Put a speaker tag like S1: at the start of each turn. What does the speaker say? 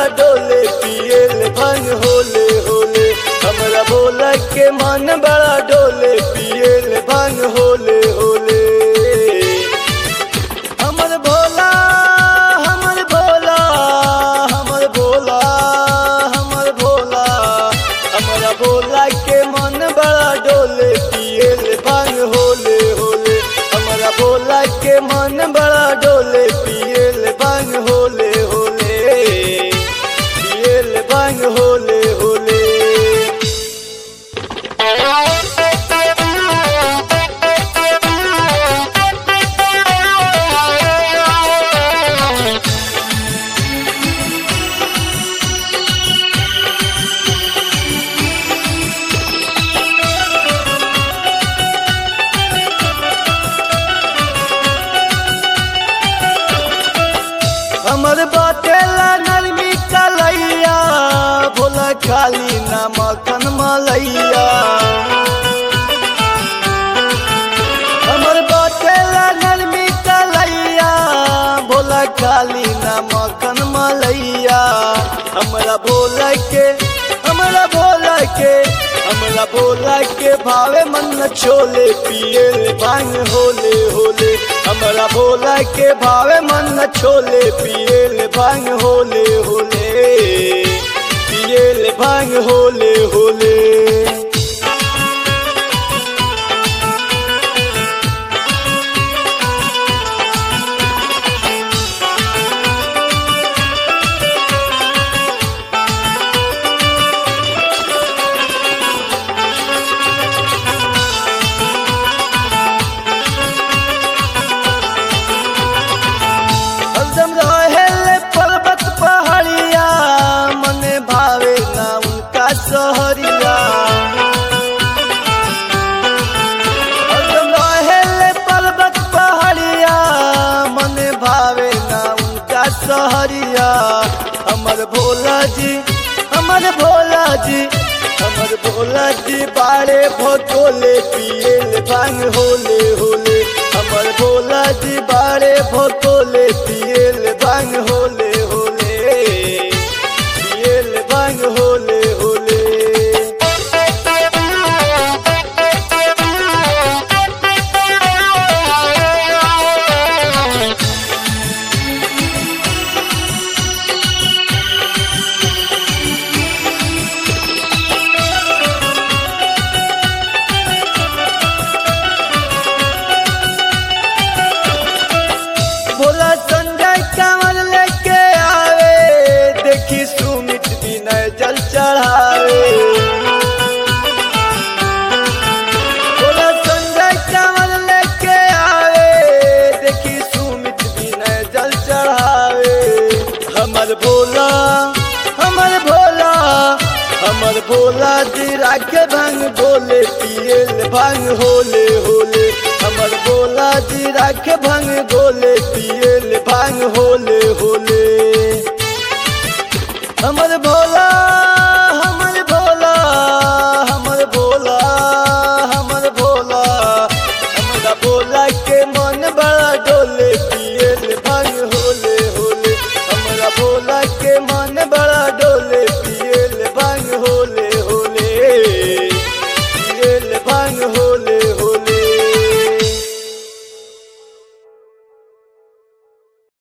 S1: डोले पियल भंग होले होले हमरा भोला के मन बड़ा डोले पियल भंग होले होले हमर भोला हमर भोला हमर भोला हमर भोला हमरा भोला के मन बड़ा डोले पियल भंग होले होले हमरा भोला के मन बड़ा डोले पियल भंग होले होले पियल भंग होले होले हमर बाटेला नरमी कलैया भोला खाली ना मखन मलैया हमर बाटेला नरमी कलैया भोला खाली ना मखन मलैया हमरा भोला के हमरा भोला के हमरा भोला के भावे मन छोले पियल भांग होले होले हमरा भोला के भावे मन छोले पियल भांग होले होले पियल भांग होले होले हरदम रहेले पर्वत पहाड़िया मने भावे ना उनका सहरिया हरदम रहेले पर्वत पहाड़िया मने भावे ना उनका सहरिया हमर भोला जी हमर भोला जी हमर भोला जी बाड़े भोतोले पियल भांग होले होले हमर भोला जी बाड़े भोतोले पियल भांग होले होले पियल भांग होले होले भोला संजय कंवर लेके आवे देखी सुमित विनय जल चढ़ावे भोला संजय कंवर लेके आवे देखी सुमित विनय जल चढ़ावे हमर भोला हमर भोला हमर भोला जी राखे भंग बोले पियल भंग होले होले हमर भोला जी राखे भंग बोले पियल भंग होले होले हमर भोला